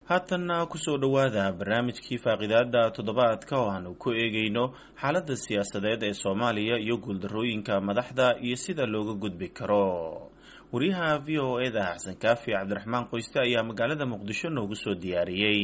haatanna kusoo dhowaada barnaamijkii faaqidaada toddobaadka oo aanu ku eegayno xaaladda siyaasadeed ee soomaaliya iyo guuldarrooyinka madaxda iyo sida looga gudbi karo wariyaha v o e da xasan kaafi cabdiraxmaan qoyste ayaa magaalada muqdisho noogu soo diyaariyey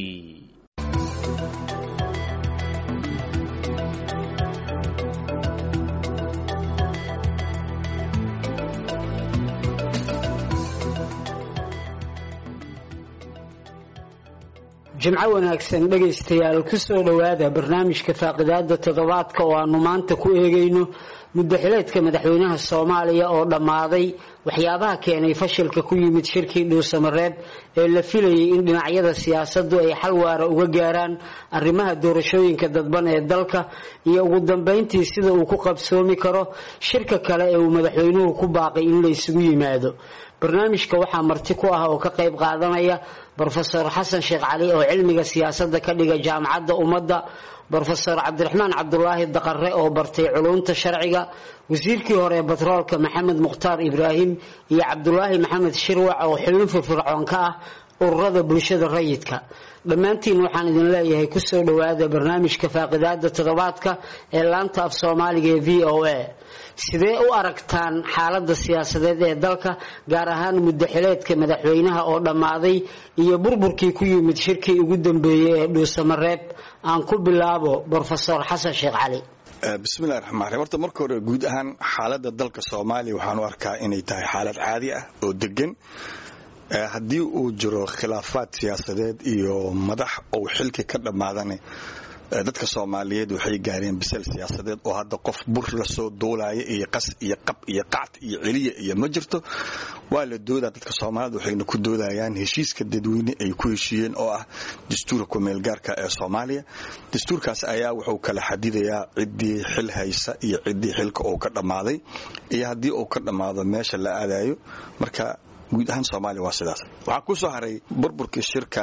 jimco wanaagsan dhegaystayaal kusoo dhowaada barnaamijka faaqidaada toddobaadka oo aanu maanta ku eegayno muddaxileedka madaxweynaha soomaaliya oo dhammaaday waxyaabaha keenay fashilka ku yimid shirkii dhuusamareeb ee la filayay in dhinacyada siyaasaddu ay xal waara uga gaaraan arrimaha doorashooyinka dadban ee dalka iyo ugu dambayntii sida uu ku qabsoomi karo shirka kale ee uu madaxweynuhu ku baaqay in la isugu yimaado barnaamijka waxaa marti ku ah oo ka qayb qaadanaya brofesor xasan sheekh cali oo cilmiga siyaasadda ka dhiga jaamacadda ummadda brofesor cabdiraxmaan cabdulaahi daqare oo bartay culumta sharciga wasiirkii hore ee batroolka maxamed mukhtaar ibraahim iyo cabdulaahi maxamed shirwac oo xubin firfircoon ka ah ururada bulshada rayidka dhammaantiin waxaan idin leeyahay kusoo dhowaada barnaamijka faaqidaada toddobaadka ee laanta af soomaaliga ee v o a sidee u aragtaan xaaladda siyaasadeed ee dalka gaar ahaan muddaxileedka madaxweynaha oo dhammaaday iyo burburkii ku yimid shirkii ugu dambeeyey ee dhuusamareeb aan ku bilaabo brofesor xasan sheekh cali bismillahi raxmaan raxiim horta marka hore guud ahaan xaaladda dalka soomaaliya waxaan u arkaa inay tahay xaalad caadi ah oo degan haddii uu jiro khilaafaad siyaasadeed iyo madax ou xilki ka dhammaadana dadka soomaaliyeed waxay gaareen bisel siyaasadeed oo hadda qof bur lasoo duulaya iyo qas iyo qab iyo qacd iyo celiya iyo ma jirto waa la doodaa dadka soomaaliyed waxayna ku doodayaan heshiiska dadweyne ay ku heshiiyeen oo ah dastuurka kumeelgaarka ee soomaaliya dastuurkaas ayaa wuxuu kala xadidayaa ciddii xil haysa iyo ciddii xilka uu ka dhammaaday iyo haddii uu ka dhammaado meesha la aadayo marka guud ahaan soomaaliya waa sidaas waxaa ku soo haray burburkii shirka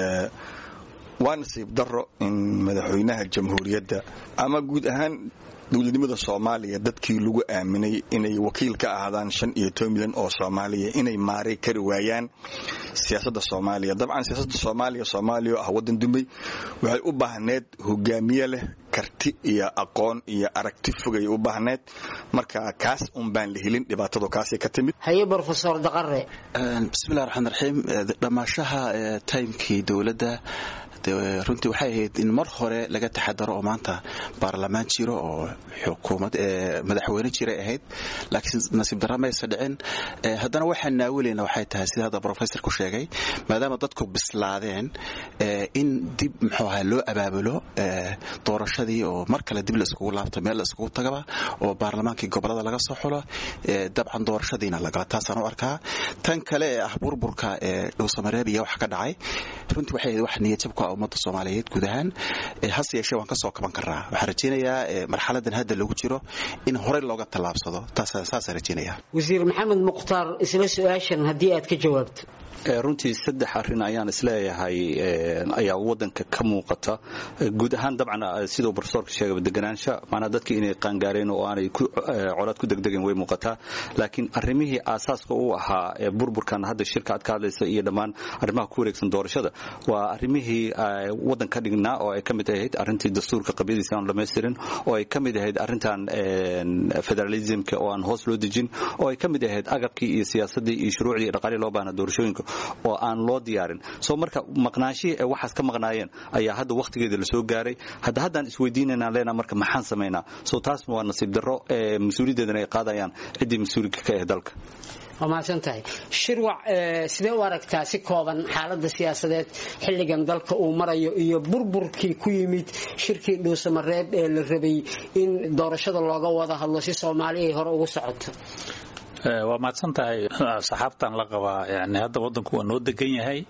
waa nasiib daro in madaxweynaha jamhuuriyadda ama guud ahaan dowladnimada soomaaliya dadkii lagu aaminay inay wakiil ka ahaadaan shan iyo toban milyan oo soomaaliya inay maaray kari waayaan siyaasadda soomaaliya dabcan siyaasadda soomaaliya soomaaliya oo ah waddan dumay waxay u baahneed hogaamiye leh karti iyo aqoon iyo aragti fogay u baahneed marka kaas un baan la helin dhibaatadu kaasay ka timid haye brofesor daqare bismillahi raxmaan raxiim dhammaashaha timekii dowladda runtii waxay ahayd in mar hore laga taxadaro oo maanta baarlamaan jiro oo xukuumad madaxweyne jiray ahayd laakiin nasiib darra maysa dhicin haddana waxaan naawilayna waxay tahay sida hadda professor ku sheegay maadaama dadku bislaadeen in dib muxuu ahaa loo abaabulo doorashadii oo mar kale dib la iskugu laabto meel la iskugu tagaba oo baarlamaankii gobolada laga soo xulo dabcan doorashadiina lagala taasaan u arkaa tan kale ee ah burburka ee dhowsamareeb iyo wax ka dhacay runtii waxay ahayd wax niyadjab ku ah ummadda soomaaliyeed guud ahaan hase yeeshee waan ka soo kaban karnaa waxaan rajaynayaa marxaladan hadda lagu jiro in horey looga tallaabsado saasaan rajaynayaa wasiir maxamed mukhtaar isla su-aashan haddii aad ka jawaabto runtii saddex arrin ayaan isleeyahay ayaa wadanka ka muuqata guud ahaan dabcan siduu brofesorka sheegay deganaansha maanaa dadkii inay qaangaareen oo aanay colaad ku degdegeen way muuqataa laakiin arrimihii aasaaska u ahaa burburkan hadda shirka aad ka hadlaysa iyo dhammaan arrimaha ku wareegsan doorashada waa arrimihii wadan ka dhignaa oo ay ka mid ahayd arrintii dastuurka qabyadiisa aan dhamaystirin oo ay ka mid ahayd arrintan federalismka oo aan hoos loo dejin oo ay ka mid ahayd agabkii iyo siyaasadii iyo shuruucdii iyo dhaqaalii loo baahna doorashooyinka oo aan loo diyaarin soo marka maqnaanshihii ay waxaas ka maqnaayeen ayaa hadda wakhtigeeda lasoo gaaray hadda haddaan isweydiinanaan leenaha marka maxaan samaynaa soo taas waa nasiib darro mas-uuliyaddeedana ay qaadayaan ciddii mas-uulika ka ah dalka waa mahadsan tahay shirwac sidee u aragtaa si kooban xaaladda siyaasadeed xilligan dalka uu marayo iyo burburkii ku yimid shirkii dhuusamareeb ee la rabay in doorashada looga wada hadlo si soomaali ay hore ugu socoto waa mahadsan tahay saxaabtan la qabaa yani hadda wadanku waa noo degan yahay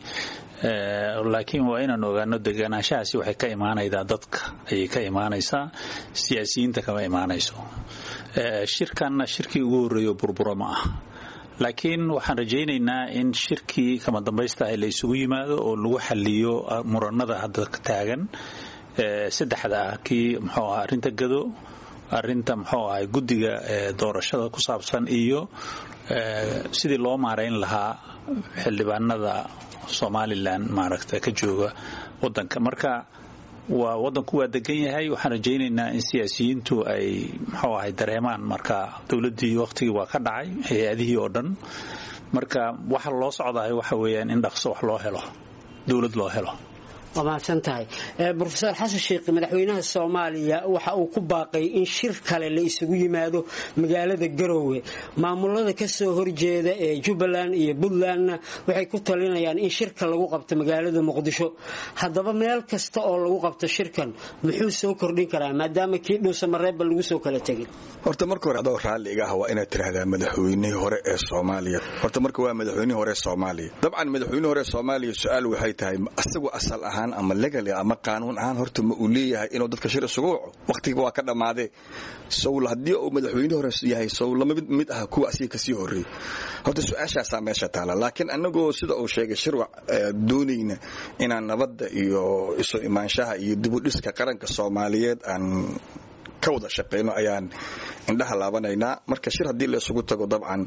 laakiin waa inaan ogaano deganaanshahaasi waxay ka imaanaydaa dadka ayay ka imaanaysaa siyaasiyiinta kama imaanayso shirkanna shirkii ugu horreeyo burburo ma ah laakiin waxaan rajaynaynaa in shirkii kama dambaysta ah la isugu yimaado oo lagu xaliyo muranada hadda taagan saddexda ah kii muxuu ahaa arrinta gado arinta muxuu ahay guddiga doorashada ku saabsan iyo sidii loo maarayn lahaa xildhibaanada somalilan maaragta ka jooga wadanka marka waa wadanku waa degan yahay waxaan rajaynaynaa in siyaasiyiintu ay muxuu ahay dareemaan marka dowladdii wakhtigii waa ka dhacay hay-adihii oo dhan marka waxa loo socdahay waxa weeyaan in dhaqso wax loo helo dowlad loo helo waa mahadsan tahay rofeor xasan sheekh madaxweynaha soomaaliya waxa uu ku baaqay in shir kale la isugu yimaado magaalada garoowe maamulada kasoo horjeeda ee jubbaland iyo puntlandna waxay ku talinayaan in shirka lagu qabto magaalada muqdisho haddaba meel kasta oo lagu qabto shirkan muxuu soo kordhin karaa maadaama kii dhuusamareebba lagu soo kala tegin horta marka hore adoo raalli iga ah waa inaad tiraahdaa madaxweynihii hore ee soomaaliya horta marka waa madaxweynihii hore ee soomaaliya dabcan madaxweynihii hore ee soomaaliya su-aal waxay tahay isagu asal ahaan ama legali ama qaanuun ahaan horta ma uu leeyahay inuu dadka shir isugu waco wakhtiga waa ka dhammaadee sowl haddii uu madaxweyne hore yahay sow lama mid ah kuwa asiga kasii horreeyey horta su-aashaasaa meesha taala laakiin annagoo sida uu sheegay shirwac doonayna inaan nabadda iyo isu imaanshaha iyo dibudhiska qaranka soomaaliyeed aan ka wada shaqayno ayaan indhaha laabanaynaa marka shir haddii la isugu tago dabcan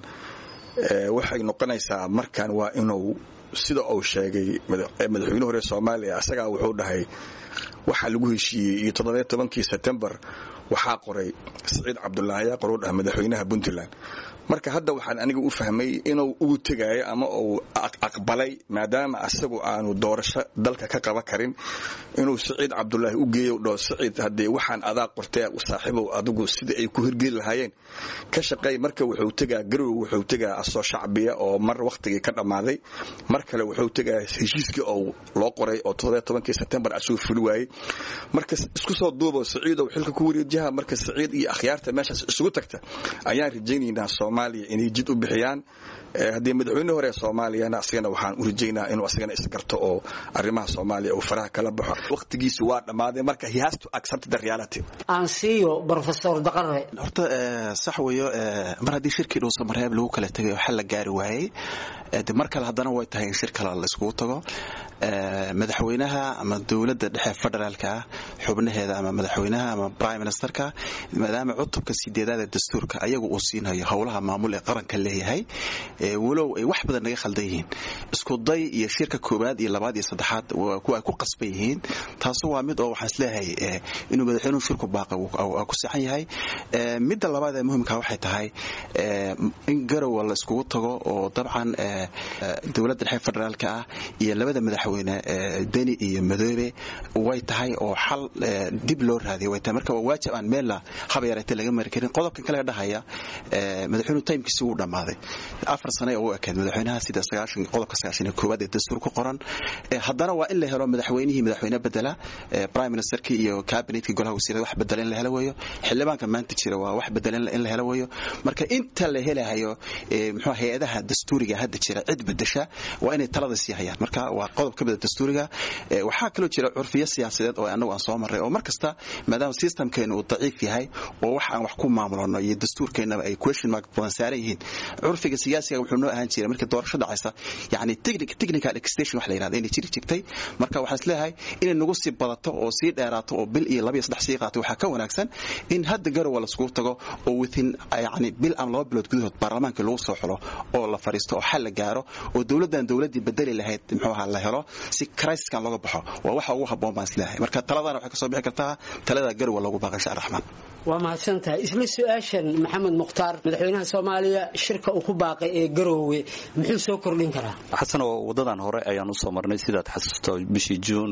waxay noqonaysaa markan waa inuu sida uu sheegay madaxweyne hore soomaaliya asagaa wuxuu dhahay waxaa lagu heshiiyey iyo toddobiyo tobankii sebtembar waxaa qoray siciid cabdulaahi yaa qoruu dhaha madaxweynaha puntland marka hadda waxaan aniga u fahmay inuu ugu tegaayo ama uu aqbalay maadaama asagu aanu doorasho dalka ka qaban karin inuu siciid cabdulaahi u geeyo dhaho siciid haddee waxaan adaa qortee saaxiibow adigu sida ay ku hirgeli lahaayeen ka shaqeey marka wuxuu tegaa garowe wuxuu tegaa asoo shacbiya oo mar wakhtigii ka dhammaaday mar kale wuxuu tegaa heshiiskii oo loo qoray oo toddobiyo tobankii sebtembar asuu fuli waayey marka isku soo duubo siciidow xilka ku wareejiha marka siciid iyo akhyaarta meeshaas isugu tagta ayaan rajaynaynaa soomaaliya inay jid u bixiyaan haddii madaxweyne hore soomaaliyana asagana waxaan u rajaynaa inuu asagana isgarto oo arrimaha soomaaliya uu faraha kala baxo wakhtigiisi waa dhammaaday marka he has to accept the reality aan siiyo professor daqare horta sax weeyo mar haddii shirkii dhuusamareeb lagu kala tegay xal la gaari waayey de mar kale haddana way tahay in shir kale la iskugu tago madaxweynaha ama dowladda dhexe federaalka ah xubnaheeda ama madaxweynaha ama prime ministerka maadaama cutubka sideedaad ee dastuurka ayagu uu siinayo howlaha maamul ee qaranka leeyahay walow ay wax badan naga khaldan yihiin iskuday iyo shirka koowaad iyo labaad iyo saddexaad kuwa ay ku qasban yihiin taasu waa mid oo waxaan isleeyahay inuu madaxweynuhu shirku baaqa ku saxan yahay midda labaad ee muhimka waxay tahay in garowa la iskugu tago oo dabcan dowladda dhexe federaalka ah iyo labada madaxweyne deni iyo madoobe way tahay oo xal dib loo raadiya way tahay marka waa waajib aan meella haba yareete laga mari karin qodobkan kale dhahaya madaxweynuhu taymkiisi wuu dhammaaday afar sane oo u ekeed madaxweynaha sida sagaashan qodobka sagaashan iyo koowaad ee dastuur ku qoran haddana waa in la helo madaxweynihii madaxweyne bedela prime ministerkii iyo cabinetkii golaha wasiirada wax bedela in la helo weeyo xildhibaanka maanta jira waa wax bedela in la helo weeyo marka inta la helahayo muxuu hay-adaha dastuuriga hadda jira cid bedesha waa inay talada sii hayaan marka waa qodob ka mida dastuuriga waxaa kaloo jira curfiyo siyaasadeed oo anagu aan soo marray oo mar kasta maadaama systemkeenu uu daciif yahay oo wax aan wax ku maamulano iyo dastuurkeennaba ay question mark badan saaran yihiin curfiga siyaasiga wuxuu noo ahaan jiray markii doorasho dhacaysa yani technical extension wax la yidhahda inay jiri jirtay marka waxaan isleeyahay inay nagu sii badato oo sii dheeraato oo bil iyo laba iyo saddex sii qaato waxaa ka wanaagsan in hadda garowa laiskugu tago oo within yani bil ama laba bilood gudahood baarlamaankii lagu soo xulo oo la fadhiisto oo xal la gaaro oo dowladdan dowladdii bedeli lahayd muxuu ahaa la helo si crisiskan looga baxo waa waxa ugu habboon baan isleeyahay marka taladana waxay kasoo bixi kartaa talada garowa loogu baaqay insha raxmaan waa mahadsantahay isla su-aashan maxamed mukhtaar madaxweynaha soomaaliya shirka uu ku baaqay ee garoowe muxuu soo kordhin karaa xasanoo wadadan hore ayaan u soo marnay sidaad xasuusto bishii juun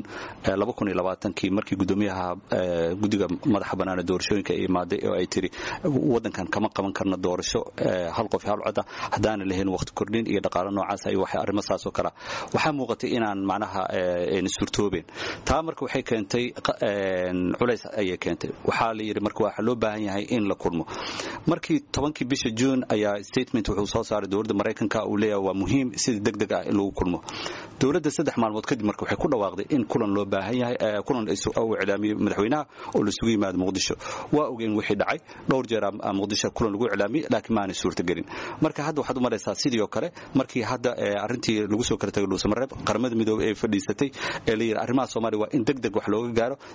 kii markii gudoomiyaha guddiga madaxa banaana doorashooyinka ay imaaday oo ay tiri wadankan kama qaban karno doorasho hal qof hal coda haddaana lahayn waqti kordhin iyo dhaqaalo noocaas iyo wax arrimo saas oo kale waxaa muuqatay inaan macnaha suurtoobeen taa marka waxay keentay culays ayay keentay waxaa la yidhi marka waxaa loo baahan yahay in la kulmo markii tobankii bisha juun ayaa statement wuxuu soo saaray dowladda maraykanka uu leeyahay waa muhiim sida deg deg ah in lagu kulmo dowladda saddex maalmood kadib marka waxay ku dhawaaqday in kulan loo baahan yahay kulan uu iclaamiyey madaxweynaha oo laisugu yimaado muqdisho waa ogeen wixii dhacay dhowr jeer muqdisho kulan lagu iclaamiyey laakiin maanay suurtagelin marka hadda waxaad u maraysaa sidii oo kale markii hadda arrintii lagu soo kala tagay dhuusamareeb qaramada midoobey ee fadhiisatay ee la yidhi arrimaha soomaaliya waa in deg deg wax looga gaaro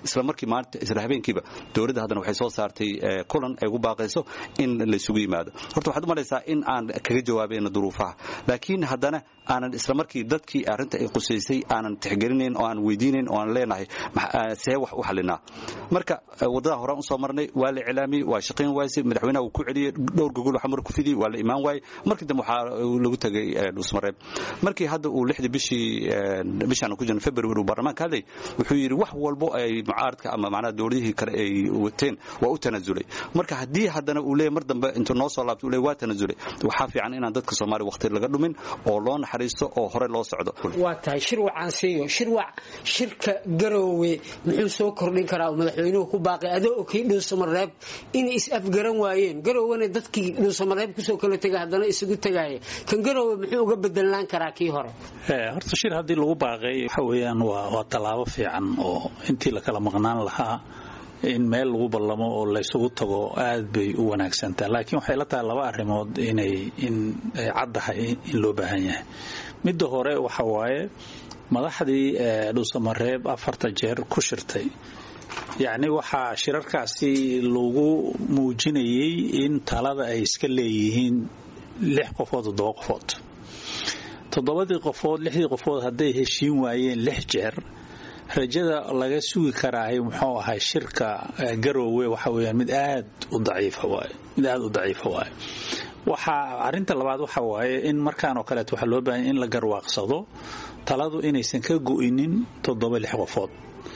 isla markii maanta isla habeenkiiba dowladda haddana waxay soo saartay kulan ay ugu baaqayso in laysugu yimaado horta waxaad u malaysaa in aan kaga jawaabayno duruufaha laakiin haddana aanan isla markii dadkii arrinta ay qusaysay aanan tixgelinayn oo aan weydiinayn oo aan leenahay see wax u xalinaa marka waddadaa horaan usoo marnay waa la iclaamiyey waa shaqayn waayse madaxweynaha uu ku celiyey dhowr gogol xamar ku fidiyey waa la imaan waayey markii dambe waxaa lagu tegay dhusmareeb markii hadda uu lixdii bishii bishaan ku jirno february uu baarlamaanka hadlay wuxuu yidhi wax walbo ay mucaaradka ama macnaha dowladihii kale ay wateen waa u tanasulay marka haddii haddana uu leeyahy mar dambe intuu noo soo laabtay uu leeyahy waa tanasulay waxaa fiican inaan dadka soomaaliya waqti laga dhumin oo loo naxariisto oo hore loo socdo waa tahay shirwac aan siiyo shirwac shirka garoowe muxuu soo kordhin karaa oo madaxweynuhu ku baaqay adoo okii dhuusamareeb inay is afgaran waayeen garoowena dadkii dhuusamareeb kusoo kala tegay haddana isugu tegaya kan garoowe muxuu uga bedelaan karaa kii hore horta shir haddii lagu baaqay waxa weeyaan waa waa tallaabo fiican oo intii la kala maqnaan lahaa in meel lagu ballamo oo laysugu tago aad bay u wanaagsantaha laakiin waxay la tahay laba arrimood inay in ay caddahay in loo baahan yahay midda hore waxa waaye madaxdii dhuusamareeb afarta jeer ku shirtay yacni waxaa shirarkaasi lagu muujinayay in talada ay iska leeyihiin lix qofood toddoba qofood toddobadii qofood lixdii qofood hadday heshiin waayeen lix jeer rajada laga sugi karaahay muxuu ahay shirka garoowe waxa weeyaan mid aad u daciifa waaye mid aad u daciifa waaye waxaa arrinta labaad waxa waaye in markaan oo kaleeto waxaa loo baahanya in la garwaaqsado taladu inaysan ka go'inin toddoba lix qofood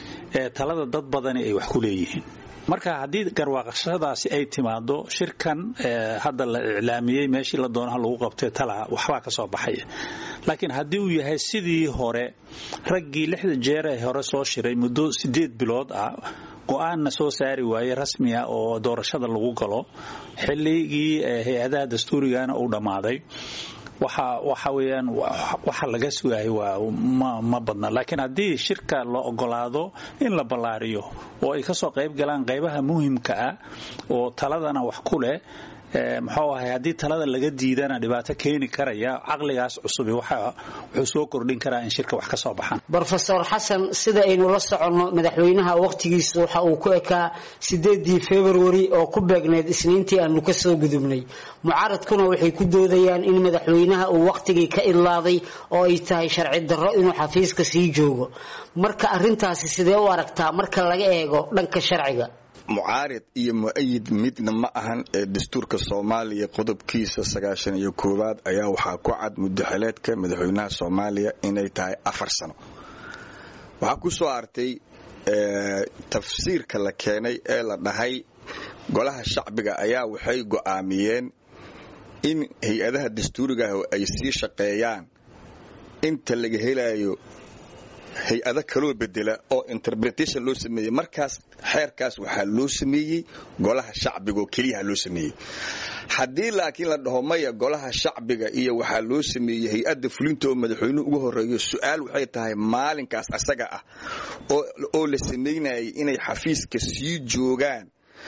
ee talada dad badani ay wax ku leeyihiin marka haddii garwaaqashadaasi ay timaado shirkan hadda la iclaamiyey meeshii la doonaha lagu qabtay tala waxbaa ka soo baxaya laakiin haddii uu yahay sidii hore raggii lixda jeer ee hore soo shiray muddo sideed bilood ah go-aanna soo saari waaye rasmi ah oo doorashada lagu galo xilligii hay-adaha dastuurigana uu dhammaaday waxa waxa weeyaan waxa laga sugaayay waa ma ma badna laakiin haddii shirka la ogolaado in la ballaariyo oo ay kasoo qayb galaan qaybaha muhimka ah oo taladana wax ku leh muxuu ahay haddii talada laga diidana dhibaato keeni karaya caqligaas cusubi wuxuu soo kordhin karaa in shirka wax ka soo baxaan brofesor xasan sida aynu la soconno madaxweynaha wakhtigiisa waxa uu ku ekaa sideedii februari oo ku beegneyd isniintii aanu ka soo gudubnay mucaaradkuna waxay ku doodayaan in madaxweynaha uu wakhtigii ka idlaaday oo ay tahay sharci darro inuu xafiiska sii joogo marka arintaasi sidee u aragtaa marka laga eego dhanka sharciga mucaarid iyo mu-ayid midna ma ahan ee dastuurka soomaaliya qodobkiisa sagaashan iyo koowaad ayaa waxaa ku cad mudaxileedka madaxweynaha soomaaliya inay tahay afar sano waxaa ku soo artay tafsiirka la keenay ee la dhahay golaha shacbiga ayaa waxay go'aamiyeen in hay-adaha dastuurigaah ay sii shaqeeyaan inta laga helayo hay-ado kaloo bedela oo interpretation loo sameeyey markaas xeerkaas waxaa loo sameeyey golaha shacbiga oo keliyaha loo sameeyey haddii laakiin la dhaho maya golaha shacbiga iyo waxaa loo sameeyey hay-adda fulinta oo madaxweynuhu ugu horeeyo su-aal waxay tahay maalinkaas asaga ah oo la samaynayay inay xafiiska sii joogaan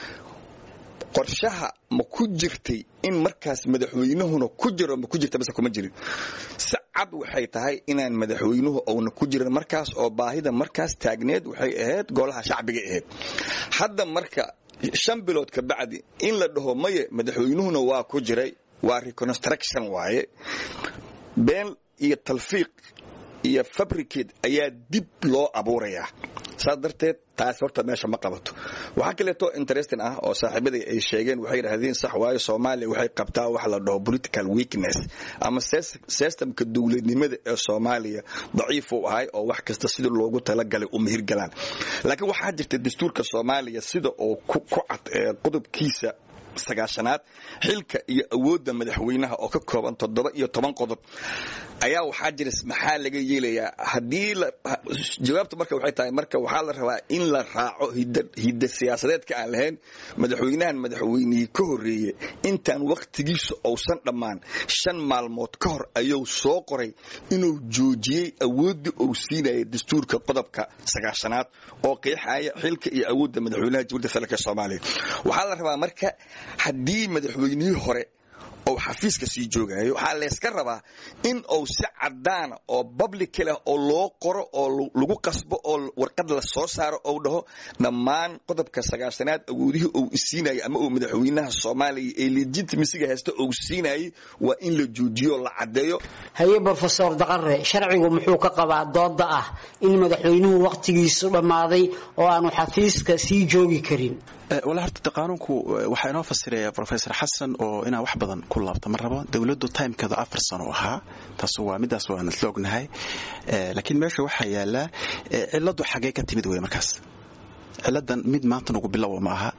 qorshaha ma ku jirtay in markaas madaxweynuhuna ku jiro ma ku jirta base kuma jirin si cad waxay tahay inaan madaxweynuhu uuna ku jirin markaas oo baahida markaas taagneed waxay ahayd golaha shacbiga ahayd hadda marka shan bilood ka bacdi in la dhaho maye madaxweynuhuna waa ku jiray waa reconstruction waaye been iyo talfiiq iyo fabricate ayaa dib loo abuurayaa saas darteed taas horta meesha ma qabato waxaa kaleeto interesting ah oo saaxiibada ay sheegeen waxay yidhaahdeen sax waayo soomaaliya waxay qabtaa waxa la dhaho political weakness ama systemka dowladnimada ee soomaaliya daciif uu ahay oo wax kasta sida loogu talagalay u mihirgalaan laakiin waxaa jirta dastuurka soomaaliya sida oo ku cad qodobkiisa sagaashanaad xilka iyo awoodda madaxweynaha oo ka kooban toddoba iyo toban qodob ayaa waxaa jira maxaa laga yeelayaa haddii jawaabta marka waxay tahay marka waxaa la rabaa in la raaco hidda siyaasadeedka aan lahayn madaxweynahan madaxweynihii ka horreeye intaan wakhtigiisa uusan dhammaan shan maalmood ka hor ayuu soo qoray inuu joojiyey awooddii uu siinaya dastuurka qodobka sagaashanaad oo qeexaya xilka iyo awoodda madaxweynaha jamhuuriyadda federaalk soomaaliya waxaa la rabaa marka haddii madaxweynihii hore oo xafiiska sii joogayo waxaa layska rabaa in uu si cadaana oo public leh oo loo qoro oo lagu qasbo oo warqad la soo saaro ou dhaho dhammaan qodobka sagaashanaad awoodihii uu isiinayay ama uu madaxweynaha soomaaliya ee legitimasiga haysta uu siinayay waa in la joojiyo la cadeeyo haye brofesor daqare sharcigu muxuu ka qabaa dooda ah in madaxweynuhu wakhtigiisu dhammaaday oo aanu xafiiska sii joogi karin wala horta qaanuunku waxaa inoo fasiraya rofesor xasan oo inaan wax badan ku laabto ma rabo dowladdu timekeedu afar sano ahaa taas waa midaas waan isla ognahay laakiin meesha waxaa yaala ciladu xagee ka timid wey markaas ciladan mid maanta nugu bilowa ma aha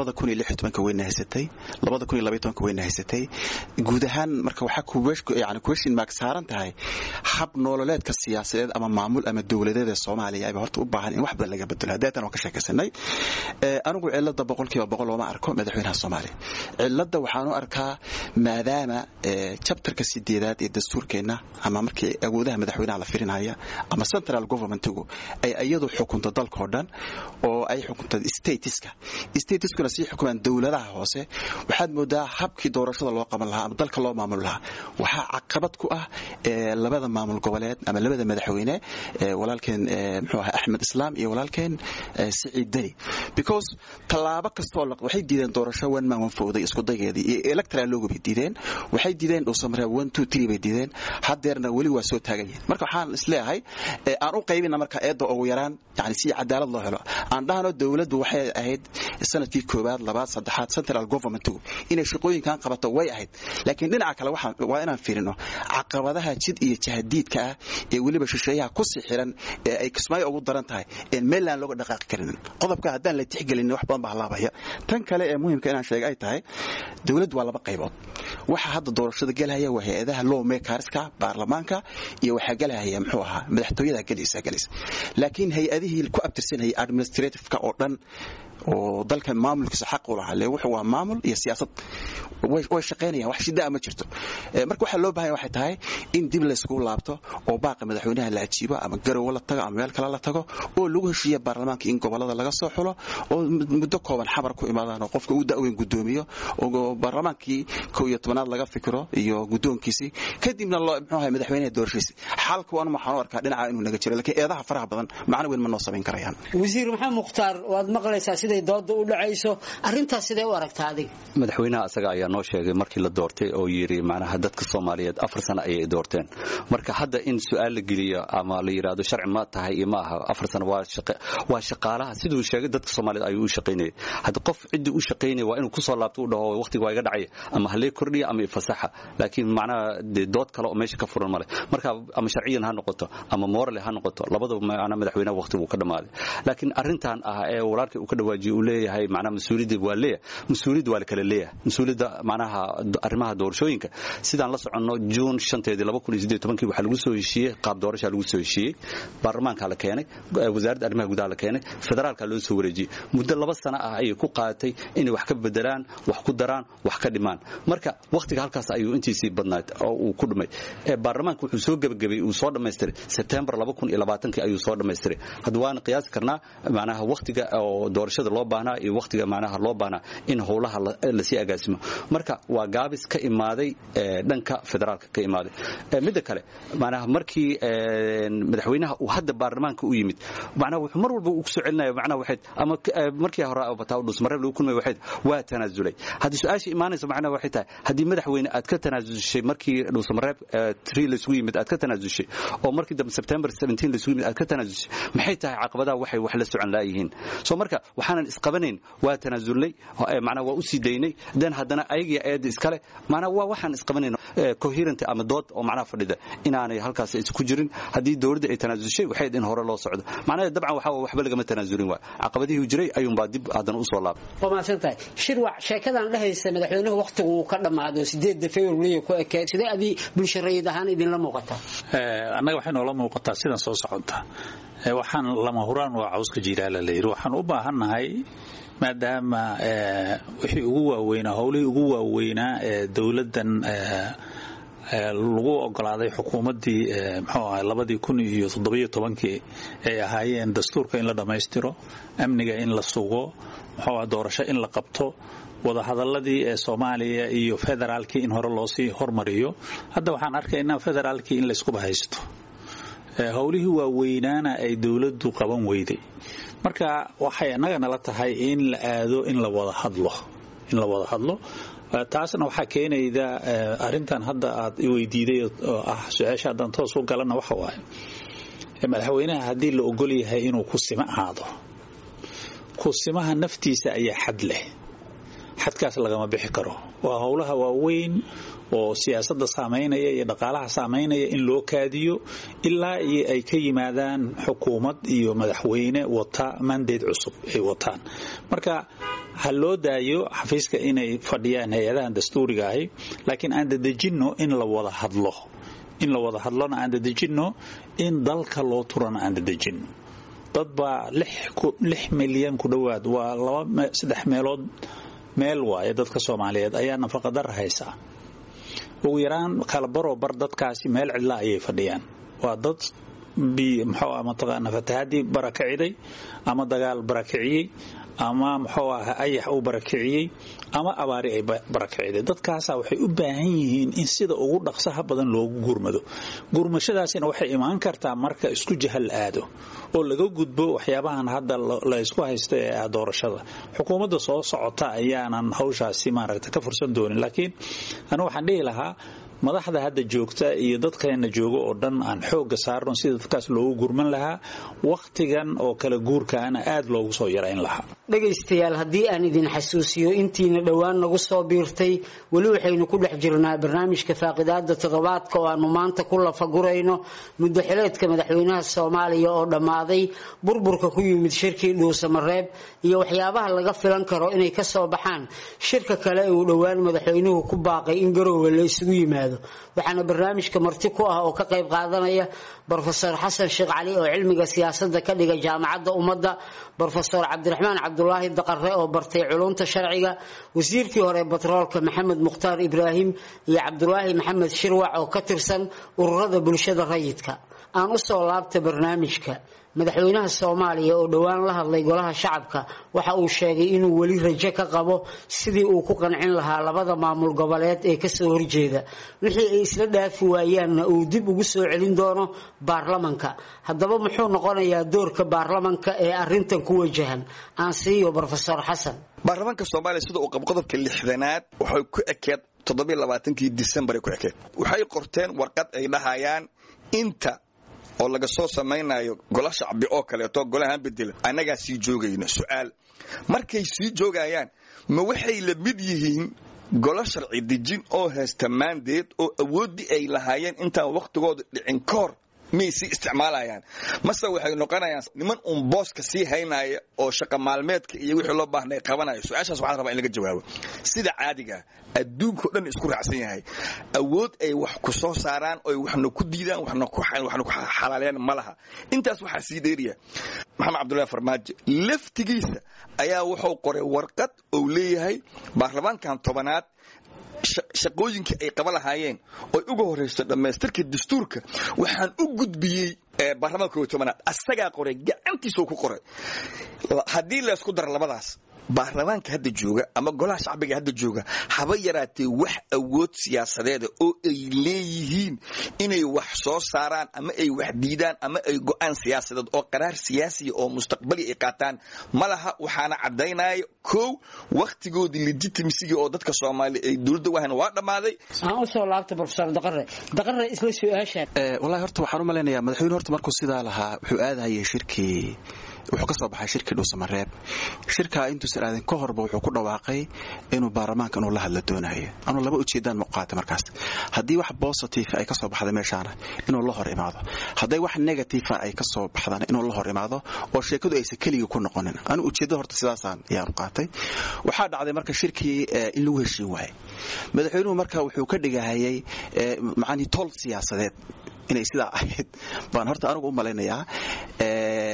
wayna haysatay wayna haysatay guud ahaan marka waxaa question mark saaran tahay hab nololeedka siyaasadeed ama maamul ama dowladeed ee soomaaliya ayba horta u baahan in wax badan laga bedelo hadeetan waan ka sheekaysanay anigu cilada boqolkiiba boqol looma arko madaxweynaha soomaaliya cilada waxaanu arkaa maadaama chapterka sideedaad ee dastuurkeenna ama markii awoodaha madaxweynaha la firinaya ama central governmentigu ay iyadu xukunto dalkao dhan oo ay xukunta statiska statiskuna sii xukumaan dowladaha hoose waxaad moodaa habkii doorashada loo qaban lahaa ama dalka loo maamul lahaa waxaa caqabad ku ah labada maamul goboleed ama labada madaxweyne walaalkeen mxuu ahaa axmed islaam iyo walaalkeen siciid deni because tallaabo kastoo waxay diideen doorasho one man one fowday isku daygeedii iyo electoral logo bay diideen waxay diideen dhuusamare one two three bay diideen hadeerna weli waa soo taagan yihin marka waxaan isleeyahay aan u qaybina marka eedda ugu yaraan yani si cadaalad loo helo aan dhahno dowladdu waxay ahayd sanadkii koowaad labaad saddexaad central governmentigu inay shaqooyinkan qabato way ahayd laakiin dhinaca kale waa inaan fiirino caqabadaha jid iyo jahadiidka ah ee weliba shisheeyaha kusii xiran ee ay kismaayo ugu daran tahay een meelaan looga dhaqaaqi karinin qodobka haddaan la tixgelinin wax badan baa halaabaya tan kale ee muhimka inaan sheega ay tahay dowladdu waa laba qaybood waxa hadda doorashada gelhaya waa hay-adaha law makerska baarlamaanka iyo waxaa gelhaya muxuu ahaa madaxtooyada gelaysa gelaysa laakiin hay-adihii ku abtirsanayay administrativeka oo dhan oo dalkan maamulkiisa xaq u lahaa le wuxuu waa maamul iyo siyaasad way shaqaynayaan wax shidaa ma jirto marka waxaa loo bahanya waxay tahay in dib layskugu laabto oo baaqa madaxweynaha la ajiibo ama garowe la tago ama meel kale la tago oo lagu heshiiya baarlamaanka in gobolada laga soo xulo oo muddo kooban xabar ku imaadaan oo qofka uu da'weyn gudoomiyo oo baarlamaankii kow iyo tobanaad laga fikiro iyo guddoonkiisii kadibna loo muxuu ahay madaxweynaha doorashadiisi xalka waan waxaan u arkaa dhinaca inuu naga jiro laakiin eedaha faraha badan macno weyn ma noo samayn karayaan wasiir maxamed mukhtaar waad maqlaysaa siday dooda u dhacayso arrintaas sidee u aragtaa adiga madaxweynaha asaga ayaa noo sheegay markii la doortay oo yidhi macnaha dadka soomaaliyeed afar sano ayay doorteen marka hadda in su-aal la geliyo ama la yidhaahdo sharci ma tahay iyo ma aha afar sano waa shaqaalaha siduu sheegay dadka soomaaliyeed ayuu u shaqaynayay hadda qof ciddii u shaqaynaya waa inuu kusoo laabto u dhaho waqtiga waa iga dhacaya ama halee kordhiya ama ifasaxa laakiin macnaha dee dood kale oo meesha ka furan male marka ama sharciyan ha noqoto ama morale ha noqoto labadaba macnaha madaxweynaha waqtigu ka dhammaaday laakiin arrintan ah ee walaalkii uu ka dhawaajiye uu leeyahay macnaha mas-uuliyadda waa leeyahay mas-uuliyadda waa la kala leeyahay mas-uuliyadda macnaha arrimaha doorashooyinka sidaan la soconno juun shanteedii laba kun iyo siddeed tobankii waxaa lagu soo heshiiyey qaab doorashaa lagu soo heshiiyey baarlamaankaa la keenay wasaaradda arrimaha gudaha la keenay federaalkaa loo soo wareejiyey muddo laba sano ah ayay ku qaadatay inay wax ka bedelaan wax ku daraan wax ka dhimaan marka wakhtiga halkaas ayuu intiisii badnayd oo uu ku dhumay baarlamaanka wuxuu soo gebagabay uu soo dhammaystiray sebtembar laba kun iyo labaatankii ayuu soo dhammaystiray hadda waana qiyaasi karnaa macnaha wakhtiga oo doorashada loo baahnaa iyo wakhtiga macnaha loo baahnaa in howlaha lasii agaasimo marka waa gaabis ka imaaday dhanka federaalka ka imaaday midda kale macnaha markii madaxweynaha uu hadda baarlamaanka u yimid macnaha wuxuu mar walba uu kusoo celinaya macnaha waxayd ama markii hore bataa dhusmareeb lagu kulmay waxayd waa tanaasulay haddii su-aasha imaanaysa macnaha waxay tahay haddii madaxweyne aad ka tanaasushay markii dhusmareeb tree laysugu yimid aad ka tanaasushay oo markii dambe september 17 laysugu yimid aad ka tanaasushay maxay tahay caqabadaha waxay wax la socon laayihiin soo marka waxaanan isqabanayn waa tanaasulnay macnaha waa u sii daynay dan haddana ayagiyo eedda iskale macnaha waa waxaan isqabanayn coherent ama dood oo macnaha fadhida inaanay halkaas isku jirin haddii dowladda ay tanaasushay waxay in hore loo socdo macnaha dabcan waxa waxba lagama tanaasulin waay caqabadihii jiray ayuunbaa dib haddana usoo laabay waa mahadsantahay shirwac sheekadan dhehaysa madaxweynuhu wakhtigu uu ka dhammaado sideedda february ku ekeed sidee adii bulsho rayid ahaan idinla muuqataa annaga waxay noola muuqataa sidan soo socota waxaan lama huraan waa cawska jiiraala la yidhi waxaan u baahannahay maadaama wixii ugu waaweynaa howlihii ugu waaweynaa ee dowladdan lagu ogolaaday xukuumaddii muxuu ahay labadii kun iyo toddobiyo tobankii ay ahaayeen dastuurka in la dhammaystiro amniga in la sugo muxuu doorasho in la qabto wadahadaladii ee soomaaliya iyo federaalkii in hore loosii hormariyo hadda waxaan arkaynaa federaalkii in layskuba haysto howlihii waaweynaana ay dowladdu qaban weyday marka waxay annaga nala tahay in la aado in la wada hadlo in la wada hadlo taasna waxaa keenayda arintan hadda aad iweydiiday oo ah su-aasha haddaan toos u galana waxa waaye madaxweynaha haddii la ogol yahay inuu ku simo aado kusimaha naftiisa ayaa xad leh xadkaas lagama bixi karo waa howlaha waaweyn oo siyaasadda saamaynaya iyo dhaqaalaha saamaynaya in loo kaadiyo ilaa iyo ay ka yimaadaan xukuumad iyo madaxweyne wata mandate cusub ay wataan marka ha loo daayo xafiiska inay fadhiyaan hay-adahan dastuuriga ahi laakiin aan dadejinno in la wada hadlo in la wada hadlona aan dadejinno in dalka loo turana aan dadejinno dad baa lix milyan ku dhowaad waa laba saddex meelood meel waaye dadka soomaaliyeed ayaa nafaqadar haysaa ugu yaraan kala baroo bar dadkaasi meel cidla ayay fadhiyaan waa dad mxuu mataqaana fatahaadii barakiciday ama dagaal barakiciyey ama muxuu aha ayax uu barakiciyey ama abaari ay barakiciday dadkaasa waxay u baahan yihiin in sida ugu dhaqsaha badan loogu gurmado gurmashadaasina waxay imaan kartaa marka isku jahal aado oo laga gudbo waxyaabahan hadda la ysku haysta ee ah doorashada xukuumadda soo socota ayaanan hawshaasi maaragta ka fursan doonin laakiin anu waxaan dhihi lahaa madaxda hadda joogta iyo dadkeena jooga oo dhan aan xooga saarno sida dadkaas loogu gurman lahaa wakhtigan oo kala guurkaana aad loogu soo yarayn lahaa dhegaystayaal haddii aan idin xasuusiyo intiina dhowaan nagu soo biirtay weli waxaynu ku dhex jirnaa barnaamijka faaqidaada toddobaadka oo aanu maanta ku lafagurayno muddo xileedka madaxweynaha soomaaliya oo dhammaaday burburka ku yimid shirkii dhuusamareeb iyo waxyaabaha laga filan karo inay ka soo baxaan shirka kale ee uu dhowaan madaxweynuhu ku baaqay in garoowe la isugu yimaado waxaana barnaamijka marti ku ah oo ka qayb qaadanaya brofesor xasan sheekh cali oo cilmiga siyaasadda ka dhiga jaamacadda ummadda brofesor cabdiraxmaan cabdulaahi daqare oo bartay culunta sharciga wasiirkii hore batroolka maxamed mukhtaar ibraahim iyo cabdulaahi maxamed shirwac oo ka tirsan ururada bulshada rayidka aan u soo laabta barnaamijka madaxweynaha soomaaliya oo dhowaan la hadlay golaha shacabka waxa uu sheegay inuu weli rajo ka qabo sidii uu ku qancin lahaa labada maamul goboleed ee kasoo horjeeda wixii ay isla dhaafi waayaanna uu dib ugu soo celin doono baarlamanka haddaba muxuu noqonayaa doorka baarlamanka ee arintan ku wajahan aan siiyo brofesor xasan baarlamaanka soomaaliya sida uu qabo qodobka lixdanaad waxay ku ekeed toddobailabaatankii disembaray ku ekeed waxay qorteen warqad ay dhahayaan inta oo laga soo samaynayo gola shacbi oo kaleeto golahaan bedela annagaa sii joogayno su'aal markay sii joogayaan ma waxay la mid yihiin golo sharci dejin oo haysta maandeed oo awooddii ay lahaayeen intaan wakhtigooda dhicin ka hor miyay sii isticmaalayaan mase waxay noqonayaan niman uun booska sii haynaya oo shaqa maalmeedka iyo wixii loo baahnay qabanaya su-aashaas waxaan rabaa in laga jawaabo sida caadiga adduunkao dhan isku raacsan yahay awood ay wax ku soo saaraan oy waxna ku diidaan waxna ku xalaalayaan ma laha intaas waxaa sii dheeriya maxamed cabdullahi farmaajo laftigiisa ayaa wuxuu qoray warqad ou leeyahay baarlamaankan tobanaad shaqooyinkii ay qaba lahaayeen oy uga horrayso dhammaystirka dastuurka waxaan u gudbiyey baarlamaanka kow tobanaad asagaa qoray gacantiisuu ku qoray haddii laysku daro labadaas baarlamaanka hadda jooga ama golaha shacbiga hadda jooga haba yaraatee wax awood siyaasadeeda oo ay leeyihiin inay wax soo saaraan ama ay wax diidaan ama ay go'aan siyaasadeed oo qaraar siyaasiya oo mustaqbali ay qaataan ma laha waxaana caddaynaya kow wakhtigoodii legitimacyga oo dadka soomaaliya ay dowladda wahan waa dhammaaday aan usoo laabta brofesor daqare daqare isla su-aashaan wallahi horta waxaan u malaynayaa madaxweyne horta markuu sidaa lahaa wuxuu aadahayay shirkii wuxuu ka soo baxay shirkii dhuusamareeb shirkaa intuusan aadin ka horba wuxuu ku dhawaaqay inuu baarlamaanka inuu la hadla doonayo anuu laba ujeedaan muuqaata markaas haddii wax positive ay ka soo baxda meeshaana inuu la hor imaado hadday wax negative ay ka soo baxdana inuu la hor imaado oo sheekadu aysan keligii ku noqonin anu ujeedda horta sidaasaan ayaanu qaatay waxaa dhacday marka shirkii in lagu heshiin waayay madaxweynuhu marka wuxuu ka dhigahayay macanii tol siyaasadeed inay sidaa ahayd baan horta anigu u malaynayaa tan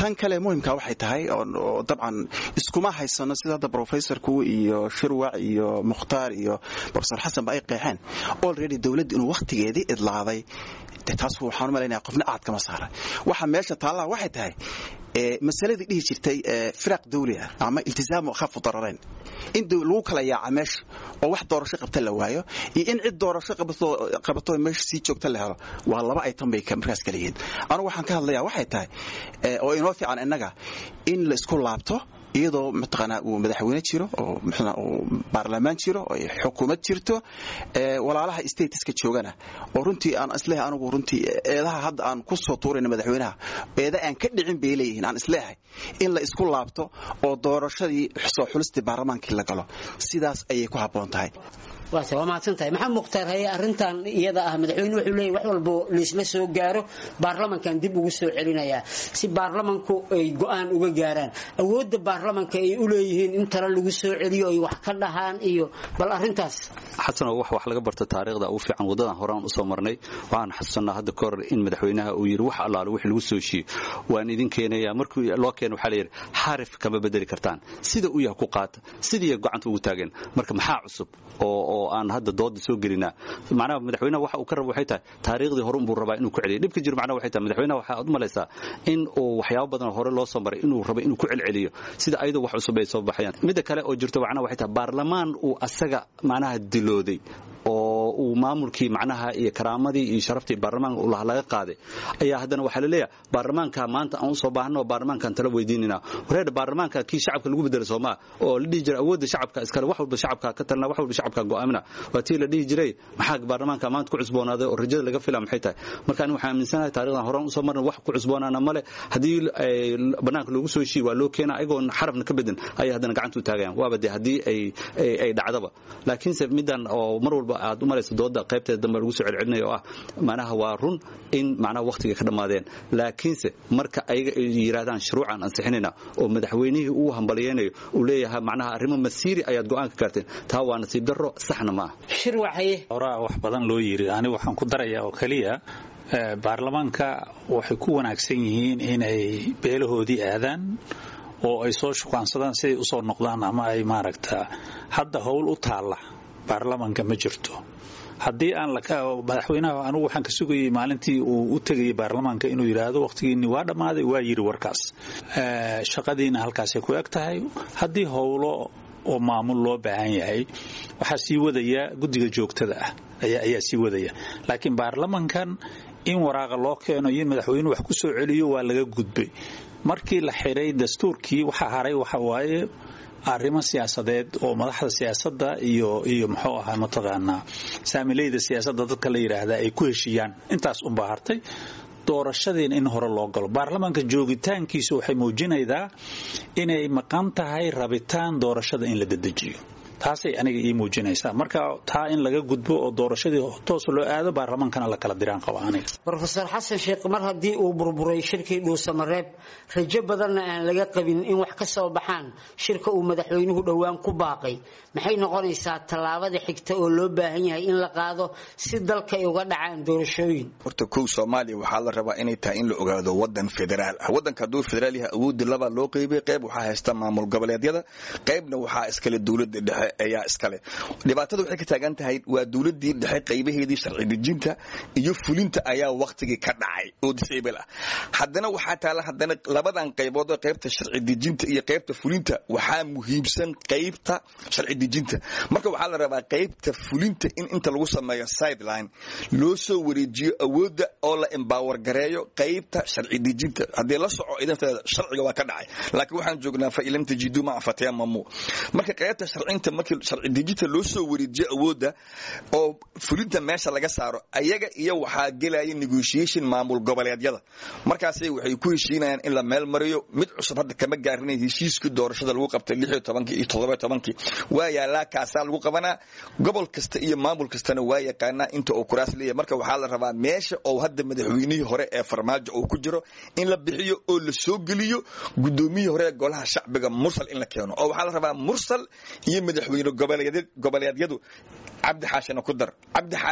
tan kale muhimka waxay tahay oo dabcan iskuma haysano sida hadda professorku iyo shirwac iyo mukhtaar iyo professor xasan ba ay qeexeen already dowladda inuu wakhtigeedii idlaaday taas waxaan u malaynaya qofna aad kama saaran waxa meesha taallaha waxay tahay masaladii dhihi jirtay firaq dawli ah ama iltisaamu khafu dararayn in lagu kala yaaca meesha oo wax doorasho qabta la waayo iyo in cid doorasho qabato meesha sii joogta la helo waa laba aytan bay markaas kala yihiin anugu waxaan ka hadlayaa waxay tahay oo inoo fiican innaga in la isku laabto iyadoo mataqaanaa uu madaxweyne jiro oo muxuu uu baarlamaan jiro oo xukuumad jirto ee walaalaha stateska joogana oo runtii aan isleeyahay anigu runtii eedaha hadda aan ku soo tuurayna madaxweynaha eeda aan ka dhicin bay leeyihiin aan isleeyahay in la isku laabto oo doorashadii soo xulistii baarlamaankii la galo sidaas ayay ku habboon tahay waase waa mahadsan tahay maxamed mukhtaar haye arrintan iyada ah madaxweyne wuxuu leeyahy wax walbo laisla soo gaaro baarlamankan dib ugu soo celinayaa si baarlamanku ay go'aan uga gaaraan awoodda baarlamanka ay u leeyihiin in tala lagu soo celiyo ay wax ka dhahaan iyo bal arrintaas xasanoo wax wax laga barta taariikhda ugu fiican waddadan horaan u soo marnay waxaan xasuusanaa hadda ka hor in madaxweynaha uu yidhi wax allaale wix lagu soo heshiiyo waan idin keenaya markii loo keeno waxaa layidhi xarif kama bedeli kartaan sida u yahay ku qaata sidii gacanta ugu taageen marka maxaa cusub oo oo aan hadda dooda soo gelinaa macnaha madaxweynaha waxa uu ka rabo waxay tahay taariikhdii hore unbuu rabaa inuu ku celiyo dhibka jiro macnaha waxay tahay madaxweynaha waxaa u malaysaa in uu waxyaabo badan hore loo soo maray inuu rabo inuu ku celceliyo sida ayadoo wax cusub ay soo baxayaan midda kale oo jirto macnaha waxay tahay baarlamaan uu asaga macnaha dilooday oo uu maamulkii macnaha iyo karaamadii iyo sharaftii baarlamaanka uu laga qaaday ayaa haddana waxaa la leeyahay baarlamaanka maanta aan usoo baahno baarlamaankaan tala weydiinina wareer baarlamaanka kii shacabka lagu bedelo soomaa oo la dhihi jiray awoodda shacabka iskale wax walba shacabka ka talna wax walba shacabka go'aamina waa tii la dhihi jiray maxaa baarlamaanka maanta ku cusboonaaday oo rajada laga fila maxay tahay marka aniga waxaan aaminsanahay taarikhdan horaan usoo marna wax ku cusboonaana male haddii banaanka loogu soo heshiiye waa loo keena ayagoon xarafna ka bedin ayay haddana gacanta u taagayaan waaba dee haddii ay dhacdaba laakiinse middan oo mar walba aad u malaysa dooda qaybteeda dambe lagu soo celcelinayo oo ah macnaha waa run in macnaha wakhtiga ka dhammaadeen laakiinse marka ayaga ay yidhaahdaan shuruucan ansixinayna oo madaxweynihii uu hambalyaynayo uu leeyahay macnaha arrimo masiiri ayaad go'aan ka gaarteen taa waa nasiib darro saxna ma ah shirwaxaye horaa wax badan loo yiri ani waxaan ku darayaa oo keliya baarlamaanka waxay ku wanaagsan yihiin inay beelahoodii aadaan oo ay soo shukaansadaan siday usoo noqdaan ama ay maaragta hadda howl u taalla baarlamanka ma jirto haddii aan madaxweynaha anugu waxaan ka sugayay maalintii uu u tegayay baarlamaanka inuu yidhaahdo wakhtigiinni waa dhammaaday waa yidhi warkaas shaqadiina halkaasay ku eg tahay haddii howlo oo maamul loo baahan yahay waxaa sii wadaya guddiga joogtada ah ayaa sii wadaya laakiin baarlamankan in waraaqa loo keeno iyo in madaxweynuhu wax ku soo celiyo waa laga gudbay markii la xiray dastuurkii waxaa haray waxa waaye arrimo siyaasadeed oo madaxda siyaasadda iyo iyo muxuu ahaa mataqaanaa saamileyda siyaasadda dadka la yidhaahdaa ay ku heshiiyaan intaas unbaa hartay doorashadiina in hore loo galo baarlamaanka joogitaankiisu waxay muujinaydaa inay maqan tahay rabitaan doorashada in la dedejiyo taasay aniga ii muujinaysaa marka taa in laga gudbo oo doorashadii toos loo aado baarlamaankana la kala diraan qaba aniga rofeor xasan sheekh mar haddii uu burburay shirkii dhuusamareeb rajo badanna aan laga qabin in wax ka soo baxaan shirka uu madaxweynuhu dhowaan ku baaqay maxay noqonaysaa tallaabada xigta oo loo baahan yahay in la qaado si dalka ay uga dhacaan doorashooyin horta kow soomaaliya waxaa la rabaa inay tahay in la ogaado wadan federaal ah wadanka hadduu federaal yahay awoodii labaa loo qeybay qayb waxaa haysta maamul goboleedyada qaybna waxaa iskale dowladda dhexe ayaa iskale dhibaatada waxay ka taagan tahay waa dowladii dhexe qaybaheedii sharci dejinta iyo fulinta ayaa waktigii ka dhacay oo disable ah haddana waxaa taala haddana labadan qaybood oo qaybta sharci dejinta iyo qaybta fulinta waxaa muhiimsan qaybta sharci dejinta marka waxaa la rabaa qaybta fulinta in inta lagu sameeyo sideline loo soo wareejiyo awoodda oo la embower gareeyo qaybta sharci dejinta haddii la soco idanteeda sharciga waa ka dhacay laakiin waxaan joognaa fa ilam tajidu ma fatayamamu marka qaybta sharcinta markii sharci dejinta loo soo wareejiyo awoodda oo fulinta meesha laga saaro ayaga iyo waxaa gelaya negotiation maamul goboleedyada markaasay waxay ku heshiinayaan in la meel mariyo mid cusub hadda kama gaarinay heshiiskii doorashada lagu qabtay lixiyo tobankii iyo toddoba tobankii waa yaalaa kaasaa lagu qabanaa gobol kasta iyo maamul kastana waa yaqaanaa inta uu kuraas leeyahay marka waxaa la rabaa meesha oo hadda madaxweynihii hore ee farmaajo uu ku jiro in la bixiyo oo la soo geliyo gudoomiyihii hore ee golaha shacbiga mursal in la keeno oo waxaa la rabaa mursal iyo madaxweyne goboleedyadu cabdi xaashina ku dar cabdi xaashi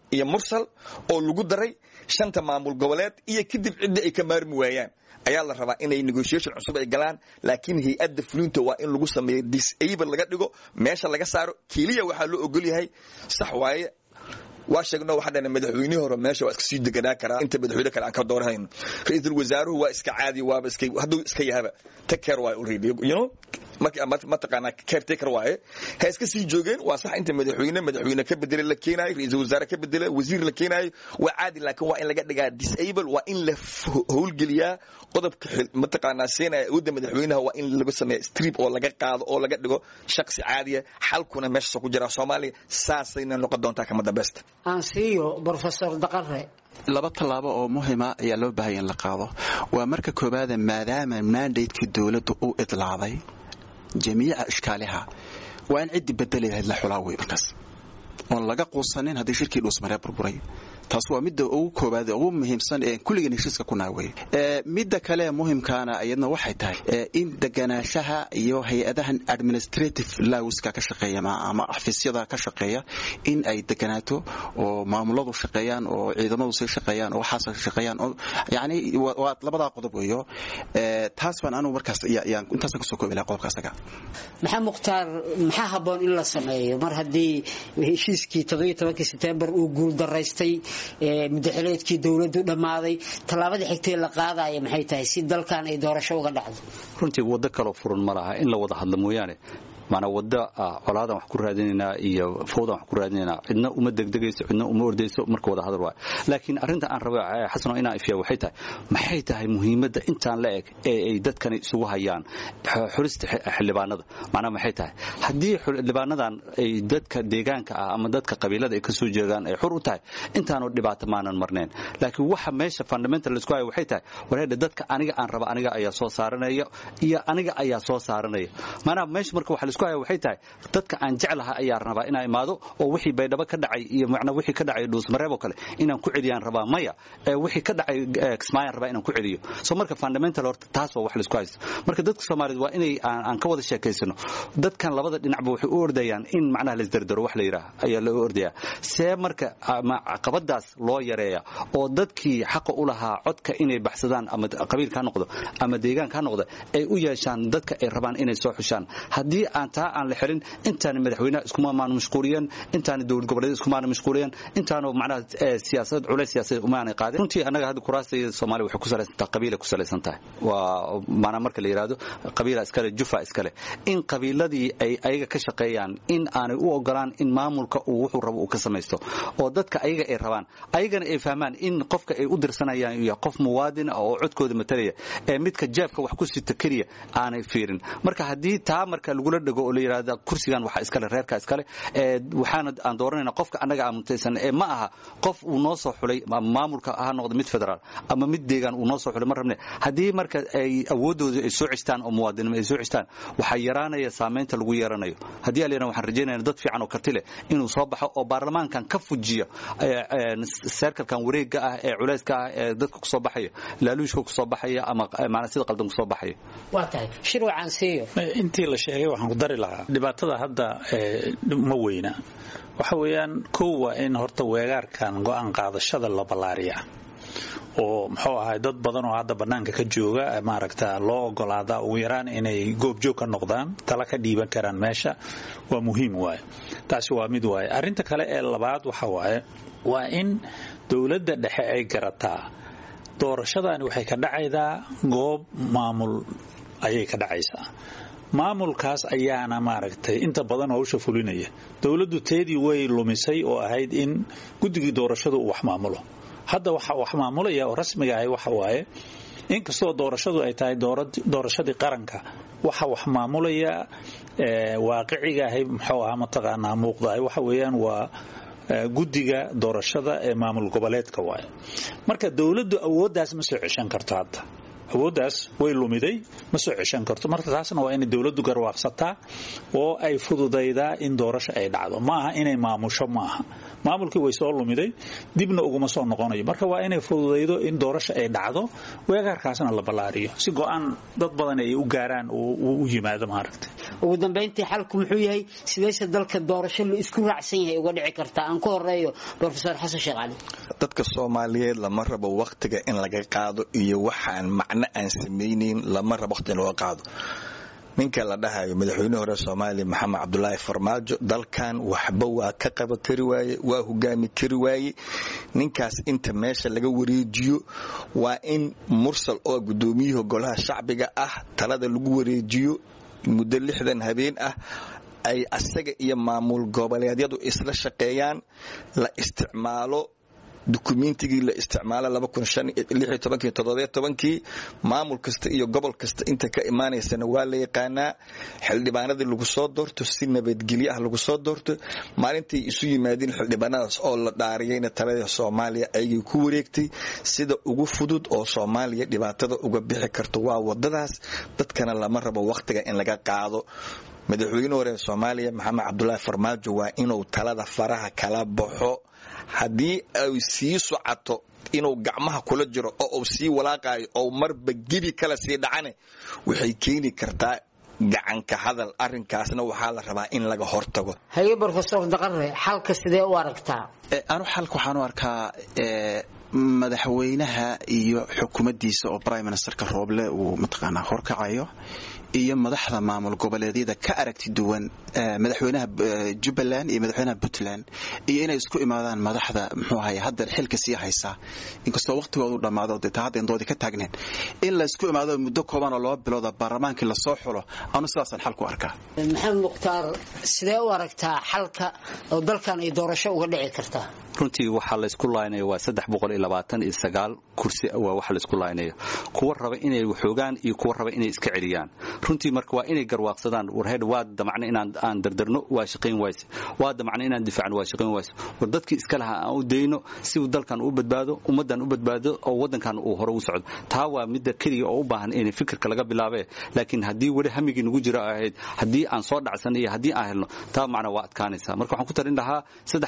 iyo mursal oo lagu daray shanta maamul goboleed iyo kadib cidda ay ka maarmi waayaan ayaa la rabaa inay negotiation cusub ay galaan laakiin hay-adda fulinta waa in lagu sameeyo disable laga dhigo meesha laga saaro keliya waxaa loo ogol yahay sax waaye waa sheegno waxaa dhana madaxweynihii hore meesha waa iska sii deganaa karaa inta madaxweyne kale aan ka doorahayno ra-iisul wasaaruhu waa iska caadi waaba iska hadduu iska yahaba take care waaye already you know mataqaanaa caretaker waaye ha iska sii joogeen waa sax inta madaxweyne madaxweyne ka bedele la keenaayo ra-iisul wasaare ka bedele wasiir la keenaayo waa caadi laakiin waa in laga dhigaa disable waa in la howlgeliyaa qodobka mataqaanaa seenaya awoodda madaxweynaha waa in laga sameeya strip oo laga qaado oo laga dhigo shaksi caadiya xalkuna meeshaasoo ku jira soomaaliya saasayna noqon doontaa kama dambeysta aan siiyo brofesor daqare laba tallaabo oo muhima ayaa loo baahaya in la qaado waa marka koowaada maadaama mandatekii dowladda u idlaaday jamiica ishkaaliha waa in ciddii bedeli lahayd la xulaa wey markaas oon laga quusanin haddii shirkii dhuusmaree burburay taas waa midda ugu koobaad ugu muhiimsan ee kulligan heshiiska ku naawey midda kale muhimkaana iyadna waxay tahay in deganaanshaha iyo hay-adahan administrative lawska ka shaqeeya ama xafiisyada ka shaqeeya in ay deganaato oo maamuladu shaqeeyaan oo ciidamadu sii shaqeeyaan oo waxaas shaqeeyaan oo yani waa labadaa qodob weeyo taas baan anugu markaas yaan intaasaan kasoo koobi lahaa qodobka asaga maxaa mukhtaar maxaa habboon in la sameeyo mar haddii heshiiskii toddobiyo tobankii sebtembar uu guuldaraystay mudaxileedkii dowladdu dhammaaday tallaabada xigtee la qaadaya maxay tahay si dalkan ay doorasho uga dhacdo runtii waddo kaloo furan ma laha in la wada hadlo mooyaane maanaa wadda colaadan wax ku raadinaynaa iyo fawdan wax ku raadinaynaa cidna uma degdegayso cidna uma ordayso marka wada hadal waayo laakiin arrinta aan raba xasano inaan ifiya waxay tahay maxay tahay muhiimadda intaan la eg ee ay dadkani isugu hayaan xulista xildhibaanada macnaha maxay tahay haddii xildhibaanadan ay dadka deegaanka ah ama dadka qabiilada ay ka soo jeedaan ay xur u tahay intaanu dhibaato maanan marnayn laakiin waxa meesha fundamental laisku hayo waxay tahay wareedha dadka aniga aan raba aniga ayaa soo saaranaya iyo aniga ayaa soo saaranaya maanaha meesha marka waxa waxay tahay dadka aan jeclaha ayaa rabaa inaa imaado oo wixii baydhabo ka dhacay iyo macnaa wixii ka dhacay dhuusmareeb oo kale inaan ku celiyaan rabaa maya wixii ka dhacay kismaayaan rabaa inaan ku celiyo so marka fundamental horta taas waa wax laisku haysto marka dadka soomaaliyeed waa inay aan ka wada sheekaysano dadkan labada dhinacba waxay u ordayaan in macnaha laisdardaro wax la yidhaah ayaa loo ordayaa see marka caqabadaas loo yareeya oo dadkii xaqa u lahaa codka inay baxsadaan ama qabiilka ha noqdo ama deegaanka ha noqdo ay u yeeshaan dadka ay rabaan inay soo xushaan haddii aan taa aan la xelin intaani madaxweynaha iskumaamaanu mashquuliyan intaani dowlad goboleed iskumaanu mashquuliyan intaanu macnaha siyaasad culays siyaasadeed umaanay qaadin runtii annaga hadda kuraasta soomaaliya waxay ku salaysan tahay qabiilay ku salaysan tahay waa maanaa marka la yidhaahdo qabiila iskale jufa iskale in qabiiladii ay ayaga ka shaqeeyaan in aanay u ogolaan in maamulka uu wuxuu rabo uu ka samaysto oo dadka ayaga ay rabaan ayagana ay fahmaan in qofka ay u dirsanayaan iyo qof muwaadin ah oo codkooda matalaya ee midka jeebka wax ku sita keliya aanay fiirin marka haddii taa marka lagula dhego oo la yidhaahda kursigan waxa iskale reerka iskale ee waxaana aan dooranayna qofka annaga aan mutaysan ee ma aha qof uu noo soo xulay ama maamulka ha noqdo mid federaal ama mid deegaan uu noo soo xulay ma rabne haddii marka ay awoodooda ay soo cestaan oo muwaadinimo ay soo cestaan waxaa yaraanaya saamaynta lagu yeeranayo haddii aan leeyahay waxaan rajaynayna dad fiican oo karti leh inuu soo baxo oo baarlamaankan ka fujiyo seerkalkan wareegga ah ee culayska ah ee dadka kusoo baxaya laaluushka kusoo baxaya ama maanaa sida qaldan kusoo baxaya waa tahay shirwacan siiyo intii la sheegay waxaan ku dari lahaa dhibaatada hadda ma weyna waxa weeyaan kow waa in horta weegaarkan go'aan qaadashada la ballaariya oo muxuu ahay dad badan oo hadda bannaanka ka jooga maaragta loo ogolaada ugu yaraan inay goobjoog ka noqdaan tala ka dhiiban karaan meesha waa muhiim waaye taasi waa mid waaye arrinta kale ee labaad waxa waaye waa in dowladda dhexe ay garataa doorashadani waxay ka dhacaydaa goob maamul ayay ka dhacaysaa maamulkaas ayaana maaragtay inta badan howsha fulinaya dowladdu teedii way lumisay oo ahayd in guddigii doorashadu uu wax maamulo hadda waxa wax maamulaya oo rasmiga ahay waxa waaye inkastoo doorashadu ay tahay doorashadii qaranka waxa wax maamulaya waaqiciga ahay muxuu ahaa mataqaanaa muuqdahay waxa weeyaan waa guddiga doorashada ee maamul goboleedka waaye marka dowladdu awooddaas ma soo ceshan karto hadda awooddaas way lumiday ma soo ceshan karto marka taasna waa inay dowladdu garwaaqsataa oo ay fududaydaa in doorasho ay dhacdo ma aha inay maamusho ma aha maamulkii way soo lumiday dibna uguma soo noqonayo marka waa inay fududaydo in doorasho ay dhacdo weegaarkaasna la ballaariyo si go-aan dad badan ay u gaaraan u yimaado maaragtay ugu dambeyntii xalku muxuu yahay sideese dalka doorasho la isku raacsan yahay uga dhici kartaa aan ku horeeyo brofesor xasan sheekh cali dadka soomaaliyeed lama rabo wakhtiga in laga qaado iyo waxaan macno aan samaynayn lama rabo wakhtiga in laga qaado ninka la dhahayo madaxweyne hore soomaaliya maxamed cabdulaahi farmaajo dalkan waxba waa ka qaban kari waaye waa hogaami kari waaye ninkaas inta meesha laga wareejiyo waa in mursal oo gudoomiyihii golaha shacbiga ah talada lagu wareejiyo muddo lixdan habeen ah ay asaga iyo maamul goboleedyadu isla shaqeeyaan la isticmaalo dukumentigii la isticmaala kii maamul kasta iyo gobol kasta inta ka imaanaysana waa la yaqaanaa xildhibaanadii lagu soo doorto si nabadgelyo ah lagu soo doorto maalintay isu yimaadeen xildhibaanadaas oo la dhaariyayna talada soomaaliya ayagay ku wareegtay sida ugu fudud oo soomaaliya dhibaatada uga bixi karto waa wadadaas dadkana lama rabo wakhtiga in laga qaado madaxweyne hore soomaaliya maxamed cabdulaahi farmaajo waa inuu talada faraha kala baxo haddii ay sii socoto inuu gacmaha kula jiro oo uu sii walaaqayo oo marba gebi kala sii dhacane waxay keeni kartaa gacanka hadal arinkaasna waxaa la rabaa in laga hortago haye brofesor daqare xalka sidee u aragtaa anu xalka waxaan u arkaa madaxweynaha iyo xukuumaddiisa oo prime ministerka rooble uu mataqaanaa horkacayo iyo madaxda maamul goboleedyada ka aragti duwan madaxweynaha jubbaland iyo madaxweynaha puntland iyo inay isku imaadaan madaxda muxuu ahay hadda xilka sii haysaa inkastoo waqtigoodu dhammaado dee taa hadda indoodii ka taagneen in laysku imaado muddo kooban oo laba bilooda baarlamaankii lasoo xulo anu sidaasaan xal ku arkaa maxamed mukhtaar sidee u aragtaa xalka oo dalkan ay doorasho uga dhici kartaa runtii waxaa laysku laaynaya waa kursi waa waxa laysku laaynayo kuwa raba inay waxoogaan iyo kuwa raba inay iska celiyaan runtii marka waa inay garwaaqsadaan warheed waa damacna inaan aan dardarno waa shaqayn wayse waa damacna inaan difaacno waa shaqayn wayse war dadkii iska lahaa aan u dayno si uu dalkan u badbaado ummaddan u badbaado oo waddankan uu hore u socdo taa waa midda keliya oo u baahan in fikirka laga bilaabe laakiin haddii weli hamigii nagu jira ahayd haddii aan soo dhacsan iyo haddii aan helno taa macna waa adkaanaysa marka waxaan ku tarin lahaa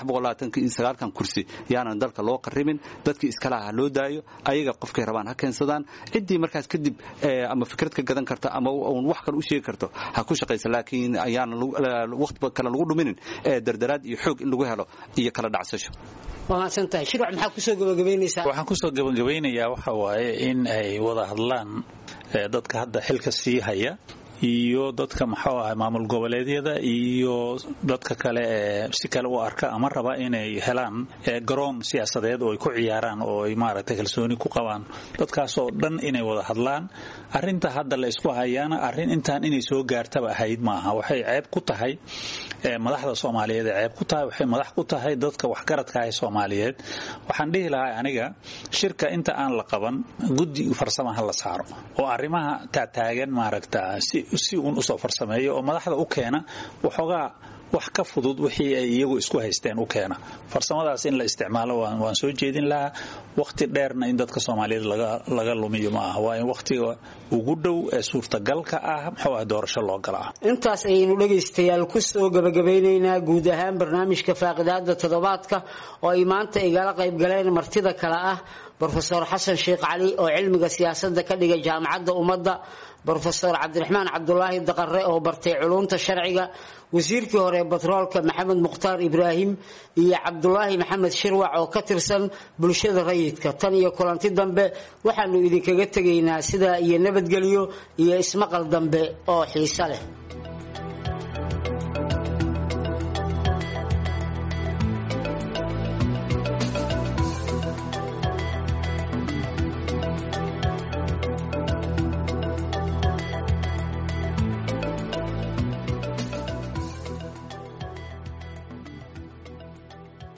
kan kursi yaanan dalka loo qaribin dadkii iska lahaa loo daayo ayaga qofkay rabaan ha keensadaan ciddii markaas kadib ama fikrad ka gadan karta ama wax kale u sheegi karto ha ku shaqaysa laakiin ayaanan waqti kale lagu dhuminin dardaraad iyo xoog in lagu helo iyo kala dhacsasho waa mahadsantahay shirwac maxaa kusoo gabagabaynaysaa waxaan kusoo gabagabaynayaa waxa waaye in ay wada hadlaan dadka hadda xilka sii haya iyo dadka muxuu ahay maamul goboleedyada iyo dadka kale ee si kale u arka ama raba inay helaan garoon siyaasadeed oo ay ku ciyaaraan oo ay maaragtay kalsooni ku qabaan dadkaasoo dhan inay wada hadlaan arinta hadda la isku hayaana arrin intaan inay soo gaartaba ahayd maaha waxay ceeb ku tahay madaxda soomaaliyeed ee ceeb ku tahay waxay madax ku tahay dadka waxgaradka ah soomaaliyeed waxaan dhihi lahaa aniga shirka inta aan la qaban guddi farsamaha la saaro oo arrimaha taataagan maaragta si si uun usoo farsameeyo oo madaxda u keena waxoogaa wax ka fudud wixii ay iyagu isku haysteen u keena farsamadaas in la isticmaalo waan soo jeedin lahaa wakhti dheerna in dadka soomaaliyeed laga lumiyo ma aha waa in wakhtiga ugu dhow ee suurtagalka ah muxuu ah doorasho loo galaa intaas ayaynu dhegaystayaal kusoo gabagabaynaynaa guud ahaan barnaamijka faaqidaada toddobaadka oo ay maanta igala qayb galeen martida kale ah brofesor xasan sheekh cali oo cilmiga siyaasadda ka dhigay jaamacadda ummadda brofesor cabdiraxmaan cabdulaahi daqare oo bartay culumta sharciga wasiirkii hore batroolka maxamed mukhtaar ibraahim iyo cabdulaahi maxamed shirwac oo ka tirsan bulshada rayidka tan iyo kulanti dambe waxaanu idinkaga tegaynaa sidaa iyo nabadgelyo iyo ismaqal dambe oo xiiso leh